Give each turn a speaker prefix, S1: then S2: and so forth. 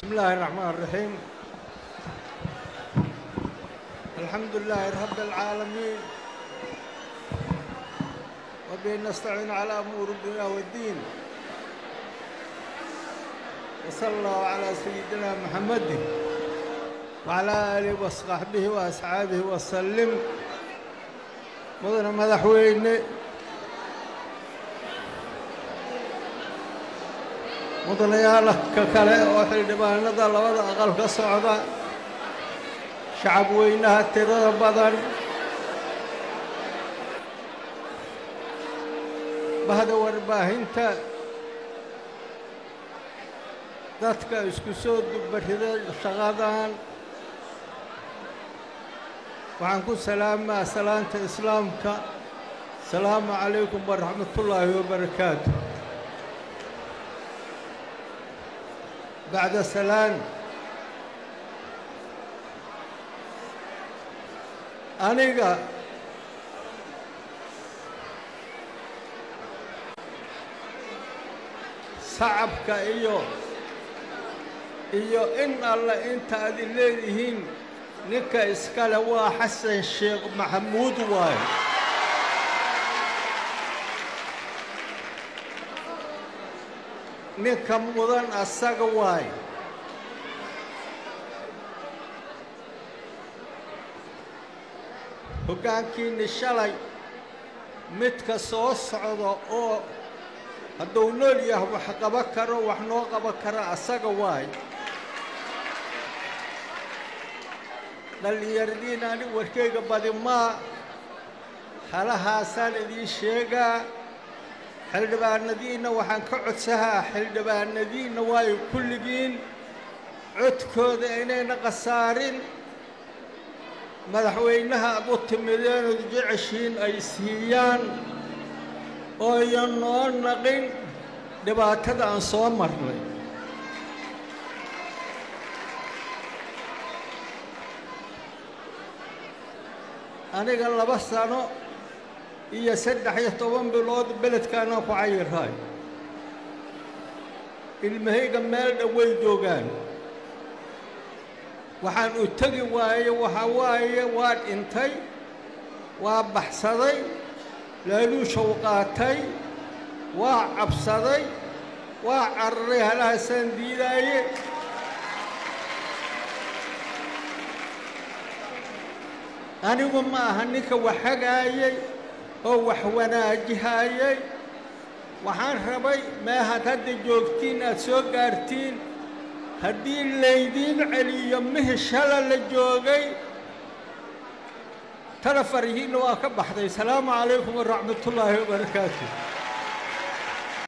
S1: الله الرحمن الرحيم الحمد لله رب العالمين وبه نستعين على أمور الدنيا والدين وصلى الله على سيدنا محمد وعلى آله وصحبه وأصحابه وسلم مدن مدحوينه mudanayaalka kale oo xildhibaanada labada aqal ka socda shacab weynaha tirada badan bahda warbaahinta dadka isku soo dubarida shaqadan waxaan ku salaamaa salaanta islaamka asalaamu calaykum waraxmatullaahi wabarakaatu bacda salaan aniga sacabka iyo iyo in alle inta adi leedihiin ninka iskale waa xasan sheekh maxamuud waaye ninka mudan asaga waaye hoggaankiinni shalay midka soo socda oo hadduu nool yahay wax qaba karo wax noo qaban kara asaga waaye dhallinyaradiina ani warkayga badi maa halahaasaan idiin sheegaa xildhibaanadiinna waxaan ka codsahaa xildhibaanadiinna waayo kulligiin codkooda inayna khasaarin madaxweynaha aad u timideenood jeceshiin ay siiyaan ooyan noo naqin dhibaatada aan soo marnay aniga laba sano iyo saddex iyo toban bilood beledkaanaan ku cayiraay ilmahayga meel dhow way joogaan waxaan u tegi waaye waxaa waaye waa dhintay waa baxsaday laaluushow qaatay waa cabsaday waa cararay halahaasaan diidaaye anigu ma aha ninka wax hagaayay oo wax wanaajihayay waxaan rabay meehaad hadda joogtiin aad soo gaartiin haddii laydiin celiyo mihi shala la joogay tala farihiinna waa ka baxday asalaamu calaykum waraxmatullaahi wabarakaatu